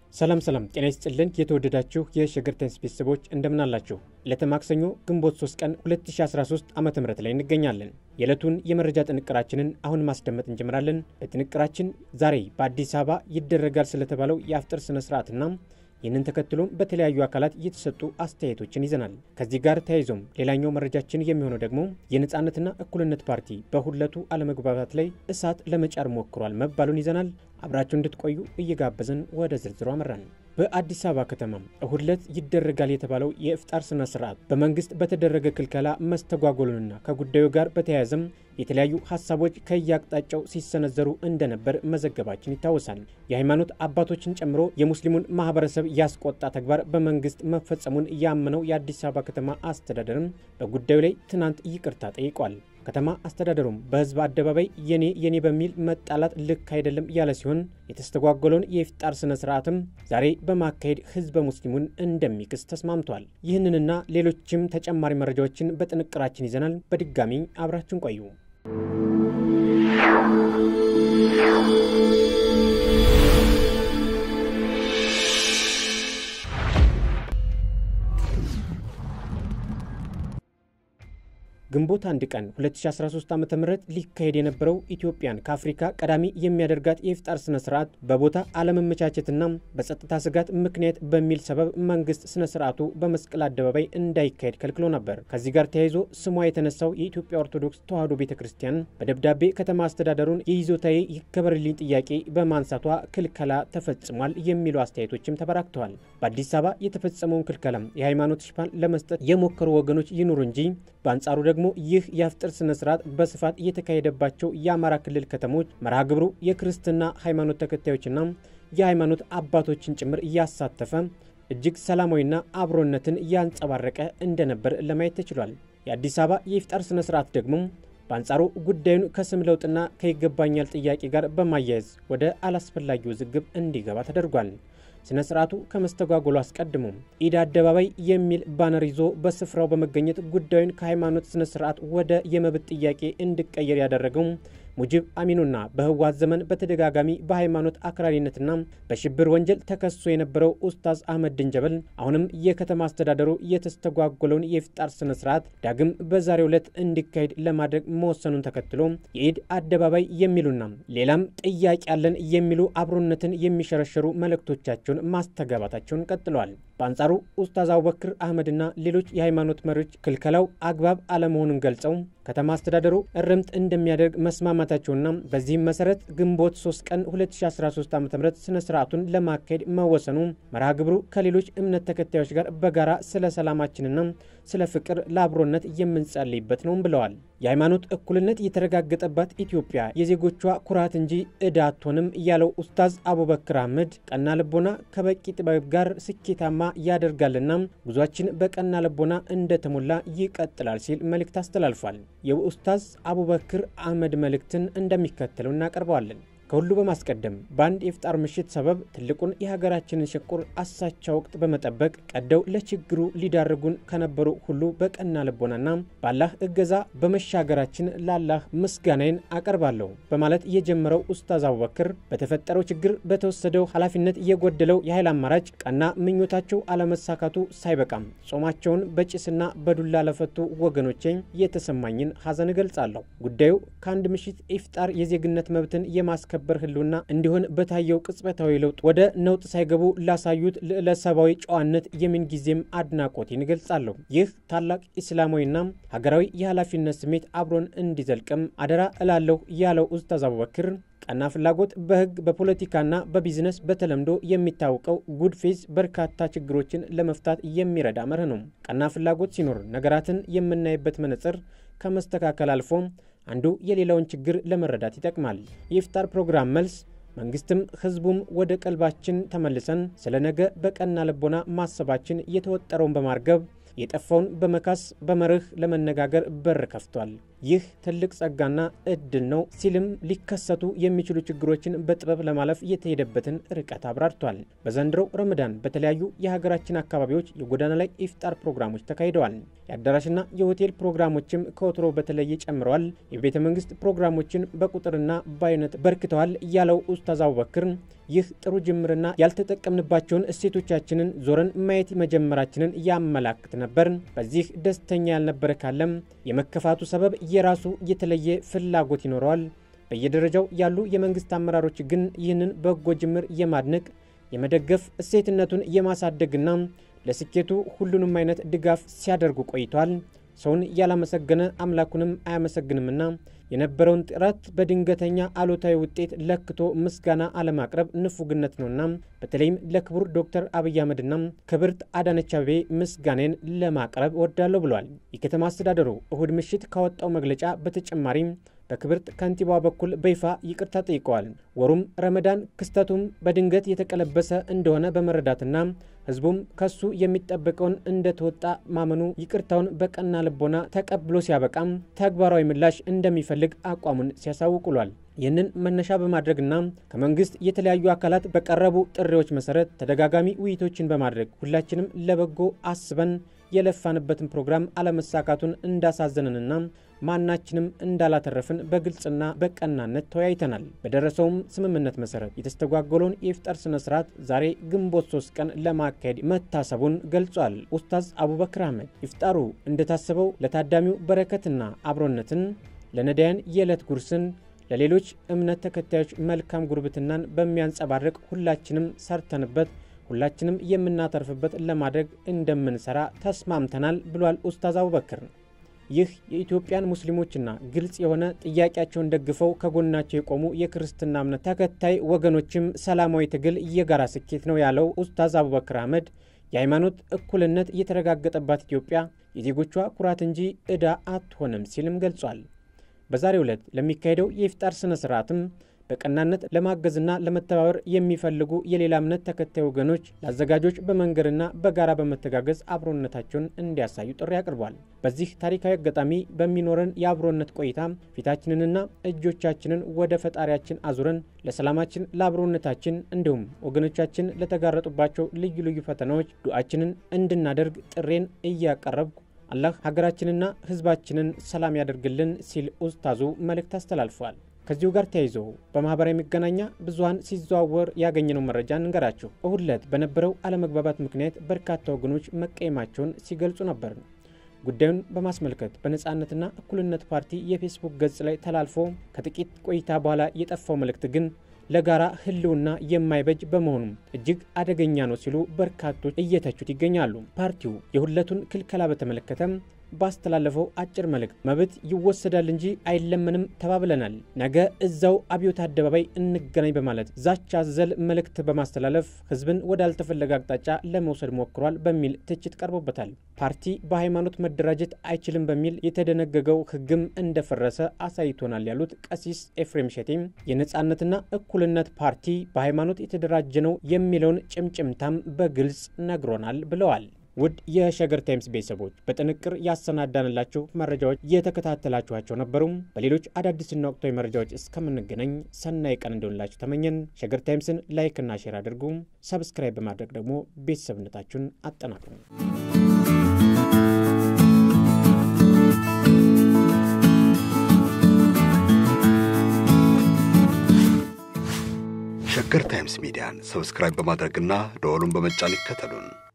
ሰላም ሰላም፣ ጤና ይስጥልን የተወደዳችሁ የሸገር ታይምስ ቤተሰቦች እንደምን አላችሁ? ዕለተ ማክሰኞ ግንቦት 3 ቀን 2013 ዓ ም ላይ እንገኛለን። የዕለቱን የመረጃ ጥንቅራችንን አሁን ማስደመጥ እንጀምራለን። በጥንቅራችን ዛሬ በአዲስ አበባ ይደረጋል ስለተባለው የአፍጥር ስነ ስርዓትና ይህንን ተከትሎም በተለያዩ አካላት የተሰጡ አስተያየቶችን ይዘናል። ከዚህ ጋር ተያይዞም ሌላኛው መረጃችን የሚሆነው ደግሞ የነፃነትና እኩልነት ፓርቲ በሁለቱ አለመግባባት ላይ እሳት ለመጫር ሞክሯል መባሉን ይዘናል። አብራችሁ እንድትቆዩ እየጋበዝን ወደ ዝርዝሩ አመራን። በአዲስ አበባ ከተማ እሁድ ዕለት ይደረጋል የተባለው የኢፍጣር ስነ ስርዓት በመንግስት በተደረገ ክልከላ መስተጓጎሉንና ከጉዳዩ ጋር በተያያዘም የተለያዩ ሀሳቦች ከየአቅጣጫው ሲሰነዘሩ እንደነበር መዘገባችን ይታወሳል። የሃይማኖት አባቶችን ጨምሮ የሙስሊሙን ማህበረሰብ ያስቆጣ ተግባር በመንግስት መፈጸሙን ያመነው የአዲስ አበባ ከተማ አስተዳደርም በጉዳዩ ላይ ትናንት ይቅርታ ጠይቋል። ከተማ አስተዳደሩም በህዝብ አደባባይ የኔ የኔ በሚል መጣላት ልክ አይደለም ያለ ሲሆን የተስተጓጎለውን የኢፍጣር ስነ ስርዓትም ዛሬ በማካሄድ ህዝበ ሙስሊሙን እንደሚክስ ተስማምቷል። ይህንንና ሌሎችም ተጨማሪ መረጃዎችን በጥንቅራችን ይዘናል። በድጋሚ አብራችን ቆዩ። ግንቦት አንድ ቀን 2013 ዓ ም ሊካሄድ የነበረው ኢትዮጵያን ከአፍሪካ ቀዳሚ የሚያደርጋት የኢፍጣር ስነ ስርዓት በቦታ አለመመቻቸትና በጸጥታ ስጋት ምክንያት በሚል ሰበብ መንግስት ስነ ስርዓቱ በመስቀል አደባባይ እንዳይካሄድ ከልክሎ ነበር። ከዚህ ጋር ተያይዞ ስሟ የተነሳው የኢትዮጵያ ኦርቶዶክስ ተዋሕዶ ቤተ ክርስቲያን በደብዳቤ ከተማ አስተዳደሩን የይዞታዬ ይከበርልኝ ጥያቄ በማንሳቷ ክልከላ ተፈጽሟል የሚሉ አስተያየቶችም ተበራክተዋል። በአዲስ አበባ የተፈጸመውን ክልከላም የሃይማኖት ሽፋን ለመስጠት የሞከሩ ወገኖች ይኑሩ እንጂ በአንጻሩ ደግሞ ይህ የአፍጥር ስነ ስርዓት በስፋት እየተካሄደባቸው የአማራ ክልል ከተሞች መርሃ ግብሩ የክርስትና ሃይማኖት ተከታዮችና የሃይማኖት አባቶችን ጭምር እያሳተፈ እጅግ ሰላማዊና አብሮነትን ያንጸባረቀ እንደነበር ለማየት ተችሏል። የአዲስ አበባ የኢፍጣር ስነ ስርዓት ደግሞ በአንጻሩ ጉዳዩን ከስም ለውጥና ከይገባኛል ጥያቄ ጋር በማያያዝ ወደ አላስፈላጊ ውዝግብ እንዲገባ ተደርጓል። ስነ ስርዓቱ ከመስተጓጎሉ አስቀድሞ ኢድ አደባባይ የሚል ባነር ይዞ በስፍራው በመገኘት ጉዳዩን ከሃይማኖት ስነ ስርዓት ወደ የመብት ጥያቄ እንዲቀየር ያደረገው ሙጂብ አሚኑና በህወሓት ዘመን በተደጋጋሚ በሃይማኖት አክራሪነትና በሽብር ወንጀል ተከሶ የነበረው ኡስታዝ አህመድ ድንጀበል አሁንም የከተማ አስተዳደሩ የተስተጓጎለውን የኢፍጣር ስነ ስርዓት ዳግም በዛሬው ዕለት እንዲካሄድ ለማድረግ መወሰኑን ተከትሎ የኢድ አደባባይ የሚሉና ሌላም ጥያቄ ያለን የሚሉ አብሮነትን የሚሸረሸሩ መልእክቶቻቸውን ማስተጋባታቸውን ቀጥለዋል። በአንጻሩ ኡስታዝ አቡበክር አህመድና ሌሎች የሃይማኖት መሪዎች ክልከላው አግባብ አለመሆኑን ገልጸው ከተማ አስተዳደሩ እርምት እንደሚያደርግ መስማማታቸውና በዚህም መሰረት ግንቦት 3 ቀን 2013 ዓ ም ስነ ስርዓቱን ለማካሄድ መወሰኑ መርሃ ግብሩ ከሌሎች እምነት ተከታዮች ጋር በጋራ ስለ ሰላማችንና ስለ ፍቅር ለአብሮነት የምንጸልይበት ነው ብለዋል። የሃይማኖት እኩልነት የተረጋገጠባት ኢትዮጵያ የዜጎቿ ኩራት እንጂ ዕዳ አትሆንም ያለው ኡስታዝ አቡበክር አህመድ ቀና ልቦና ከበቂ ጥበብ ጋር ስኬታማ ያደርጋልና ጉዟችን በቀና ልቦና እንደተሞላ ይቀጥላል ሲል መልእክት አስተላልፏል። የኡስታዝ አቡበክር አህመድ መልእክትን እንደሚከተለው እናቀርበዋለን። ከሁሉ በማስቀደም በአንድ የኢፍጣር ምሽት ሰበብ ትልቁን የሀገራችንን ሽቁር አሳቻ ወቅት በመጠበቅ ቀደው ለችግሩ ሊዳርጉን ከነበሩ ሁሉ በቀና ልቦናና ባላህ እገዛ በመሻገራችን ላላህ ምስጋናዬን አቀርባለሁ በማለት የጀመረው ኡስታዝ አቡበክር በተፈጠረው ችግር በተወሰደው ኃላፊነት የጎደለው የኃይል አማራጭ ቀና ምኞታቸው አለመሳካቱ ሳይበቃም ጾማቸውን በጭስና በዱላ ለፈቱ ወገኖቼ የተሰማኝን ሐዘን እገልጻለሁ። ጉዳዩ ከአንድ ምሽት ኢፍጣር የዜግነት መብትን የማስከ በር ህልውና እንዲሆን በታየው ቅጽበታዊ ለውጥ ወደ ነውጥ ሳይገቡ ላሳዩት ልዕለ ሰብአዊ ጨዋነት የምንጊዜም አድናቆቴን እገልጻለሁ። ይህ ታላቅ ኢስላማዊና ሀገራዊ የኃላፊነት ስሜት አብሮን እንዲዘልቅም አደራ እላለሁ ያለው ኡስታዝ አቡበክር ቀና ፍላጎት በህግ በፖለቲካና በቢዝነስ በተለምዶ የሚታወቀው ጉድ ፌዝ በርካታ ችግሮችን ለመፍታት የሚረዳ መርህ ነው። ቀና ፍላጎት ሲኖር ነገራትን የምናይበት መነጽር ከመስተካከል አልፎ አንዱ የሌላውን ችግር ለመረዳት ይጠቅማል። የኢፍጣር ፕሮግራም መልስ መንግስትም ህዝቡም ወደ ቀልባችን ተመልሰን ስለ ነገ በቀና ልቦና ማሰባችን የተወጠረውን በማርገብ የጠፋውን በመካስ በመርህ ለመነጋገር በር ከፍቷል። ይህ ትልቅ ጸጋና እድል ነው ሲልም ሊከሰቱ የሚችሉ ችግሮችን በጥበብ ለማለፍ የተሄደበትን ርቀት አብራርቷል። በዘንድሮው ረመዳን በተለያዩ የሀገራችን አካባቢዎች የጎዳና ላይ ኢፍጣር ፕሮግራሞች ተካሂደዋል። የአዳራሽና የሆቴል ፕሮግራሞችም ከወትሮ በተለየ ጨምረዋል። የቤተ መንግስት ፕሮግራሞችን በቁጥርና በአይነት በርክተዋል ያለው ኡስታዝ አቡበክር ይህ ጥሩ ጅምርና ያልተጠቀምንባቸውን እሴቶቻችንን ዞረን ማየት መጀመራችንን ያመላክት ነበር። በዚህ ደስተኛ ያልነበረ ካለም የመከፋቱ ሰበብ የራሱ የተለየ ፍላጎት ይኖረዋል። በየደረጃው ያሉ የመንግስት አመራሮች ግን ይህንን በጎ ጅምር የማድነቅ የመደገፍ እሴትነቱን የማሳደግና ለስኬቱ ሁሉንም አይነት ድጋፍ ሲያደርጉ ቆይቷል። ሰውን ያላመሰገነ አምላኩንም አያመሰግንምና የነበረውን ጥረት በድንገተኛ አሉታዊ ውጤት ለክቶ ምስጋና አለማቅረብ ንፉግነት ነውና በተለይም ለክቡር ዶክተር አብይ አህመድና ክብርት አዳነች አቤቤ ምስጋኔን ለማቅረብ እወዳለሁ ብሏል። የከተማ አስተዳደሩ እሁድ ምሽት ካወጣው መግለጫ በተጨማሪም በክብርት ከንቲባዋ በኩል በይፋ ይቅርታ ጠይቀዋል። ወሩም ረመዳን ክስተቱም በድንገት የተቀለበሰ እንደሆነ በመረዳትና ህዝቡም ከሱ የሚጠበቀውን እንደተወጣ ማመኑ ይቅርታውን በቀና ልቦና ተቀብሎ ሲያበቃም ተግባራዊ ምላሽ እንደሚፈልግ አቋሙን ሲያሳውቅ ውሏል። ይህንን መነሻ በማድረግና ከመንግስት የተለያዩ አካላት በቀረቡ ጥሪዎች መሰረት ተደጋጋሚ ውይይቶችን በማድረግ ሁላችንም ለበጎ አስበን የለፋንበትን ፕሮግራም አለመሳካቱን እንዳሳዘነንና ማናችንም እንዳላተረፍን በግልጽና በቀናነት ተወያይተናል። በደረሰውም ስምምነት መሰረት የተስተጓጎለውን የኢፍጣር ስነ ስርዓት ዛሬ ግንቦት ሶስት ቀን ለማካሄድ መታሰቡን ገልጿል። ኡስታዝ አቡበክር አህመድ ኢፍጣሩ እንደታሰበው ለታዳሚው በረከትና አብሮነትን፣ ለነዳያን የዕለት ጉርስን ለሌሎች እምነት ተከታዮች መልካም ጉርብትናን በሚያንጸባርቅ ሁላችንም ሰርተንበት ሁላችንም የምናተርፍበት ለማድረግ እንደምንሰራ ተስማምተናል ብሏል ኡስታዝ አቡበክር። ይህ የኢትዮጵያን ሙስሊሞችና ግልጽ የሆነ ጥያቄያቸውን ደግፈው ከጎናቸው የቆሙ የክርስትና እምነት ተከታይ ወገኖችም ሰላማዊ ትግል የጋራ ስኬት ነው ያለው ኡስታዝ አቡበክር አህመድ የሃይማኖት እኩልነት የተረጋገጠባት ኢትዮጵያ የዜጎቿ ኩራት እንጂ ዕዳ አትሆንም ሲልም ገልጿል። በዛሬው ዕለት ለሚካሄደው የኢፍጣር ስነ ስርዓትም በቀናነት ለማገዝና ለመተባበር የሚፈልጉ የሌላ እምነት ተከታይ ወገኖች ለአዘጋጆች በመንገድና በጋራ በመተጋገዝ አብሮነታቸውን እንዲያሳዩ ጥሪ አቅርቧል። በዚህ ታሪካዊ አጋጣሚ በሚኖረን የአብሮነት ቆይታ ፊታችንንና እጆቻችንን ወደ ፈጣሪያችን አዙረን ለሰላማችን፣ ለአብሮነታችን እንዲሁም ወገኖቻችን ለተጋረጡባቸው ልዩ ልዩ ፈተናዎች ዱዓችንን እንድናደርግ ጥሬን እያቀረብኩ አላህ ሀገራችንና ሕዝባችንን ሰላም ያደርግልን ሲል ኡስታዙ መልእክት አስተላልፏል። ከዚሁ ጋር ተያይዞ በማህበራዊ መገናኛ ብዙኃን ሲዘዋወር ያገኘነው መረጃ እንገራችሁ። እሁድ ዕለት በነበረው አለመግባባት ምክንያት በርካታ ወገኖች መቀየማቸውን ሲገልጹ ነበር። ጉዳዩን በማስመልከት በነፃነትና እኩልነት ፓርቲ የፌስቡክ ገጽ ላይ ተላልፎ ከጥቂት ቆይታ በኋላ የጠፋው መልእክት ግን ለጋራ ህልውና የማይበጅ በመሆኑም እጅግ አደገኛ ነው ሲሉ በርካቶች እየተቹት ይገኛሉ። ፓርቲው የሁለቱን ክልከላ በተመለከተም ባስተላለፈው አጭር መልእክት መብት ይወሰዳል እንጂ አይለመንም ተባብለናል፣ ነገ እዛው አብዮት አደባባይ እንገናኝ በማለት ዛቻ አዘል መልእክት በማስተላለፍ ህዝብን ወዳልተፈለገ አቅጣጫ ለመውሰድ ሞክሯል በሚል ትችት ቀርቦበታል። ፓርቲ በሃይማኖት መደራጀት አይችልም በሚል የተደነገገው ህግም እንደፈረሰ አሳይቶናል ያሉት ቀሲስ ኤፍሬም ሼቴም የነፃነትና እኩልነት ፓርቲ በሃይማኖት የተደራጀ ነው የሚለውን ጭምጭምታም በግልጽ ነግሮናል ብለዋል። ውድ የሸገር ታይምስ ቤተሰቦች በጥንቅር ያሰናዳንላችሁ መረጃዎች የተከታተላችኋቸው ነበሩም። በሌሎች አዳዲስና ወቅታዊ መረጃዎች እስከምንገናኝ ሰናይ ቀን እንዲሆንላችሁ ተመኘን። ሸገር ታይምስን ላይክና ሼር አድርጉ። ሰብስክራይብ በማድረግ ደግሞ ቤተሰብነታችሁን አጠናክሩ። ሸገር ታይምስ ሚዲያን ሰብስክራይብ በማድረግና ደወሉን በመጫን ይከተሉን።